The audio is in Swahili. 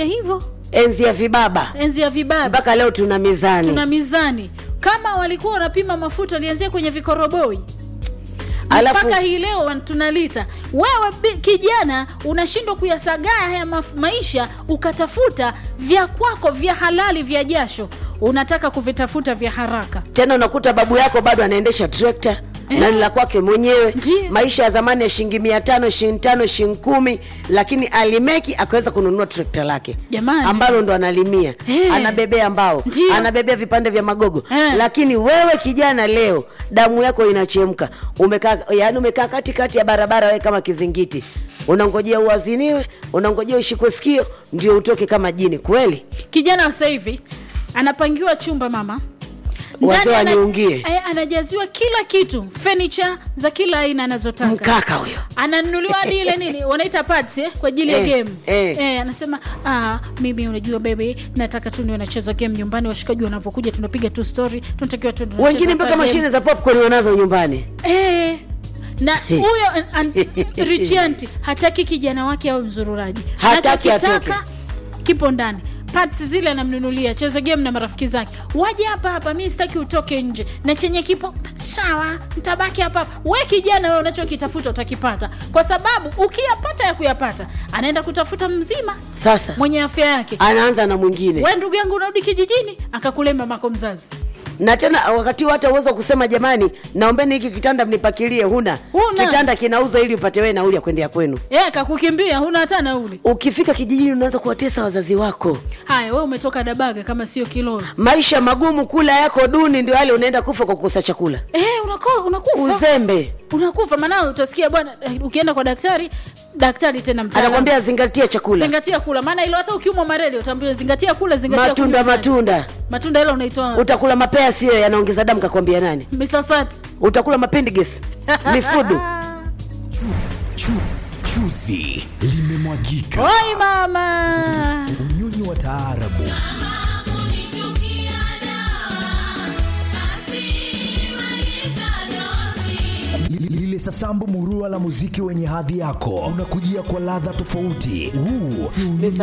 hivyo enzi ya vibaba enzi ya vibaba mpaka leo tuna mizani tuna mizani kama walikuwa wanapima mafuta walianzia kwenye vikoroboi Alafu- mpaka hii leo wan- tunalita wewe bi- kijana unashindwa kuyasagaa haya maf- maisha ukatafuta vya kwako vya halali vya jasho unataka kuvitafuta vya haraka tena unakuta babu yako bado anaendesha trekta na ni la kwake mwenyewe Ndiyo. maisha ya zamani ya shilingi mia tano shilingi tano shilingi kumi lakini alimeki akaweza kununua trekta lake Jamani. ambalo ndo analimia Eh. anabebea mbao Ndiyo. anabebea vipande vya magogo Eh. lakini wewe kijana leo damu yako inachemka umekaa yani umekaa katikati ya barabara wewe kama kizingiti unangojea uaziniwe unangojea ushikwe sikio ndio utoke kama jini kweli kijana wa sasa hivi anapangiwa chumba mama Wazee Ndani ana- waniungie. eh, anajaziwa kila kitu furniture za kila aina anazotaka mkaka huyo ananunuliwa hadi ile nini wanaita pads eh, kwa ajili ya Eh, game eh. Eh, anasema ah, mimi unajua baby nataka tu niwe nacheza game nyumbani washikaji wanavyokuja tunapiga tu story tunatakiwa tu tunacheza wengine hata mpaka game. mashine za popcorn wanazo nyumbani eh, na Hey. huyo an- an- Richianti hataki kijana wake awe mzururaji Hataki Anachokitaka kipo ndani parts zile anamnunulia cheza game na marafiki zake waje hapa hapa mi sitaki utoke nje na chenye kipo sawa ntabaki hapa hapa we kijana wewe unachokitafuta utakipata kwa sababu ukiyapata ya kuyapata anaenda kutafuta mzima sasa mwenye afya yake anaanza na mwingine we ndugu yangu unarudi kijijini akakulemba mako mzazi na tena wakati huo hata uwezo wa kusema jamani naombeni hiki kitanda mnipakilie huna Huna. kitanda kinauzwa ili upate wewe nauli ya kwendea kwenu e, akakukimbia huna hata nauli ukifika kijijini unaanza kuwatesa wazazi wako haya we umetoka dabaga kama sio kilolo maisha magumu kula yako duni ndio yale unaenda kufa kwa kukosa chakula Eh, unako- unakufa uzembe unakufa maana utasikia bwana eh, ukienda kwa daktari daktari tena mtaalamu. anakwambia zingatia chakula zingatia kula maana ilo hata ukiumwa malaria utaambiwa zingatia kula zingatia matunda kunywa maji. matunda matunda ilo unaitoa utakula mapea sio yanaongeza damu kakwambia nani misasati utakula mapendiges mifudu Chu, chuzi limemwagika. oi mama Unyonyi wa taarabu Li- lile sasambu murua la muziki wenye hadhi yako unakujia kwa ladha tofauti. Huu ni unyonyi